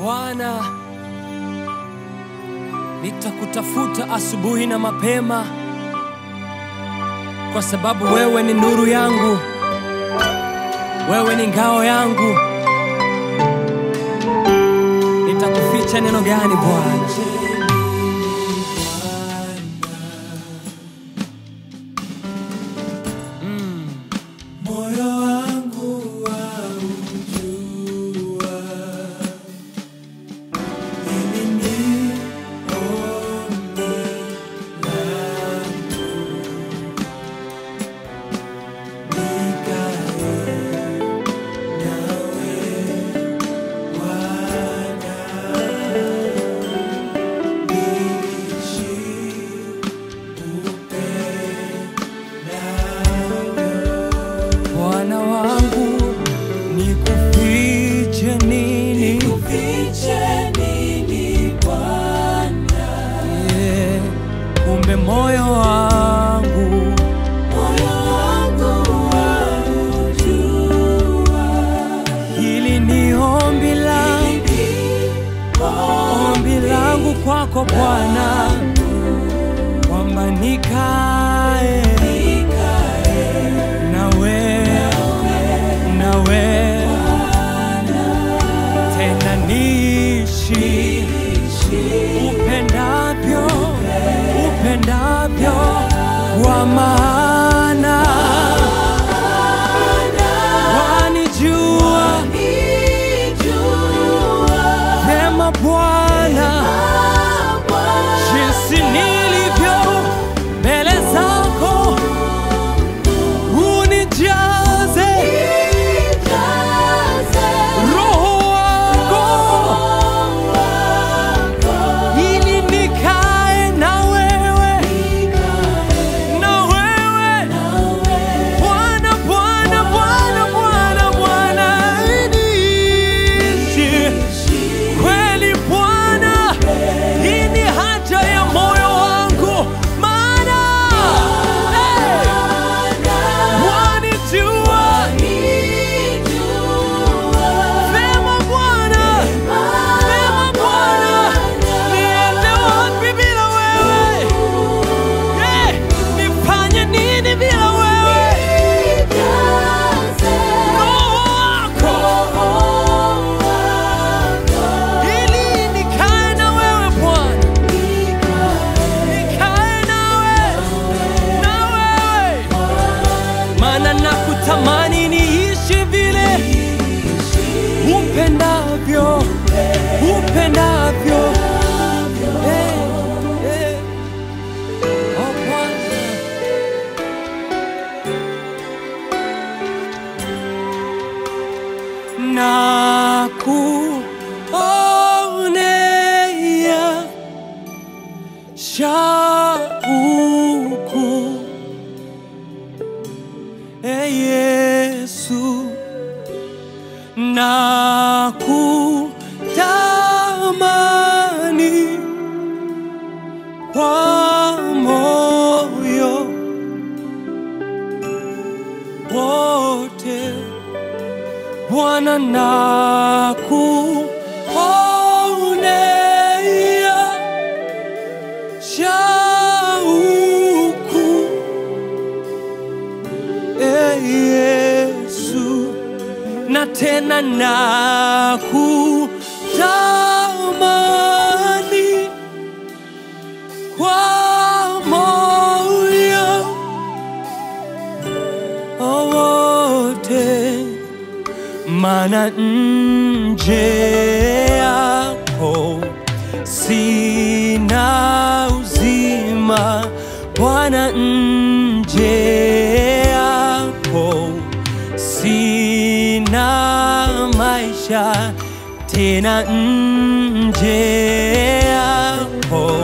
Bwana, nitakutafuta asubuhi na mapema, kwa sababu wewe ni nuru yangu, wewe ni ngao yangu. Nitakuficha neno gani Bwana? Moyo wangu waujua, hili ni ombi langu, nikae nawe Bwana, niishi upendavyo. Bwana wangu, nikufiche nini? Nikufiche nini Bwana? Yeah, kumbe moyo wangu Moyo wangu waujua, hili ni ombi langu, ombi langu kwako Bwana, kwamba nikae nawe nawe tena niishi upendavyo upendavyo kwa maana wanijua vyema Bwana jinsi nilivyo mbele zako unijaze roho wako ili nikae na wewe na wewe Bwana Bwana Bwana Bwana Bwana niishi kweli Bwana hii ni haja ya moyo wangu maana hey, wanijua Vema Bwana, vema Bwana, niende wapi bila wewe? Eh, nifanye nini bila wewe? Roho wako ili nikae na wewe Bwana, nikae nawe, na wewe, maana nakutamani niishi vile upendavyo upendavyo Eh, eh. Oh, Bwana. na kuonea shauku e Yesu na kutamani kwa moyo wote Bwana na kuonea shauku e Yesu na tena na kutamani kwa moyo wote, maana nje yako sina uzima, Bwana, nje yako sina maisha tena, nje yako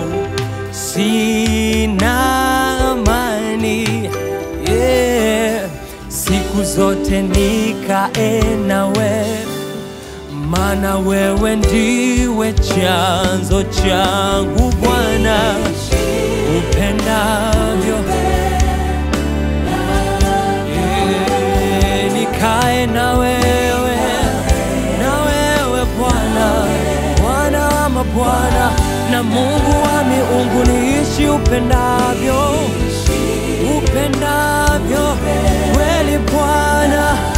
sina amani yeah. Siku zote nikae nawe, maana wewe ndiwe chanzo changu Bwana, upendavyo yeah. Nikae na wewe, na wewe Bwana Bwana na Mungu wa miungu, niishi upendavyo, upendavyo kweli Bwana